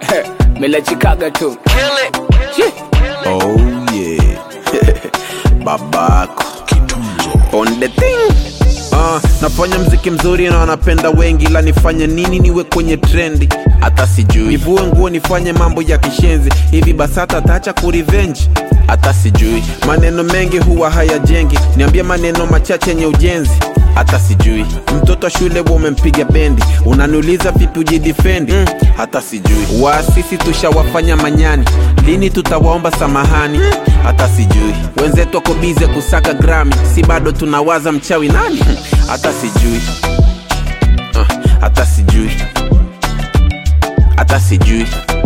melachikaga tu Oh yeah. Babako. On the thing. Uh, nafanya mziki mzuri na wanapenda wengi ila nifanye nini niwe kwenye trendi hata sijui nivue nguo nifanye mambo ya kishenzi hivi basata taacha kurivenji hata sijui maneno mengi huwa hayajengi niambie maneno machache yenye ujenzi hata sijui mtoto wa shule wa umempiga bendi unaniuliza vipi ujidifendi mm, hata sijui waasisi tushawafanya manyani lini tutawaomba samahani mm, hata sijui wenzetu wako bize kusaka grami si bado tunawaza mchawi nani Hmm, hata sijui uh, hata sijui hata sijui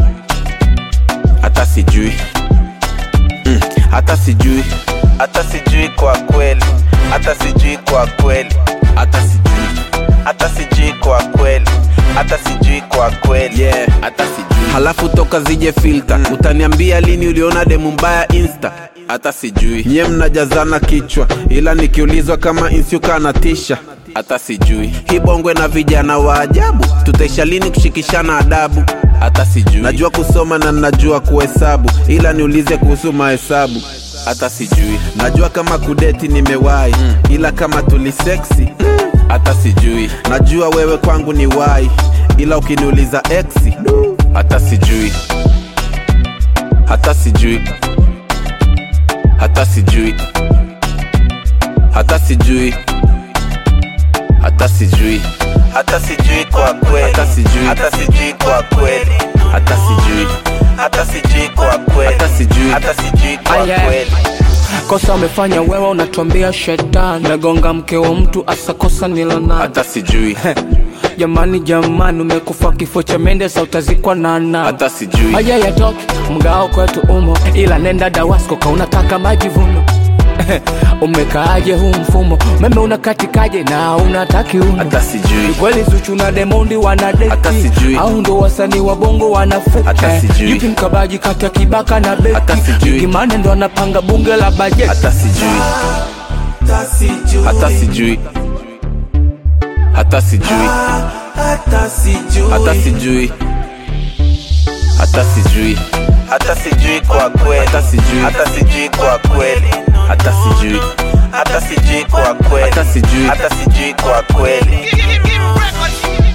hata sijui Mm, hata sijui hata sijui kwa kweli hata sijui kwa kweli hata sijui hata sijui kwa kweli hata sijui kwa kweli yeah. hata sijui halafu toka zije filter mm. utaniambia lini uliona demu mbaya insta hata sijui nyie mnajazana kichwa ila nikiulizwa kama insyuka anatisha hata sijui hii bongwe na vijana wa ajabu tutaisha lini kushikishana adabu hata sijui najua kusoma na najua kuhesabu ila niulize kuhusu mahesabu hata sijui najua kama kudeti nimewahi mm. ila kama tuliseksi mm. hata sijui najua wewe kwangu ni wai ila ukiniuliza exi hata sijui hata sijui hata sijui hata sijui hata sijui hata sijui kwa kweli hata sijui hata sijui kwa kweli hata sijui hata sijui kwa kweli hata sijui hata sijui kwa Ah, yeah. kweli kosa umefanya wewe unatuambia shetani nagonga mke wa mtu asakosa nilonani hata sijui jamani jamani umekufa kifo cha mende sa utazikwa nana hata sijui haya yatoke mgao kwetu umo ila nenda dawasko ka unataka majivuno umekaaje huu mfumo meme unakatikaje na unataki uno hata sijui Ni kweli Zuchu na Demondi wana Hata deti sijui. au ndo wasanii wa bongo wana Hata fake sijui. yupi mkabaji kati ya Kibaka na Hata Beki sijui. Kimane ndo anapanga bunge la bajeti hata sijui hata sijui hata sijui hata sijui hata sijui hata sijui hata sijui kwa kweli hata sijui hata sijui kwa kweli hata sijui hata sijui kwa kweli hata sijui hata sijui kwa kweli Records.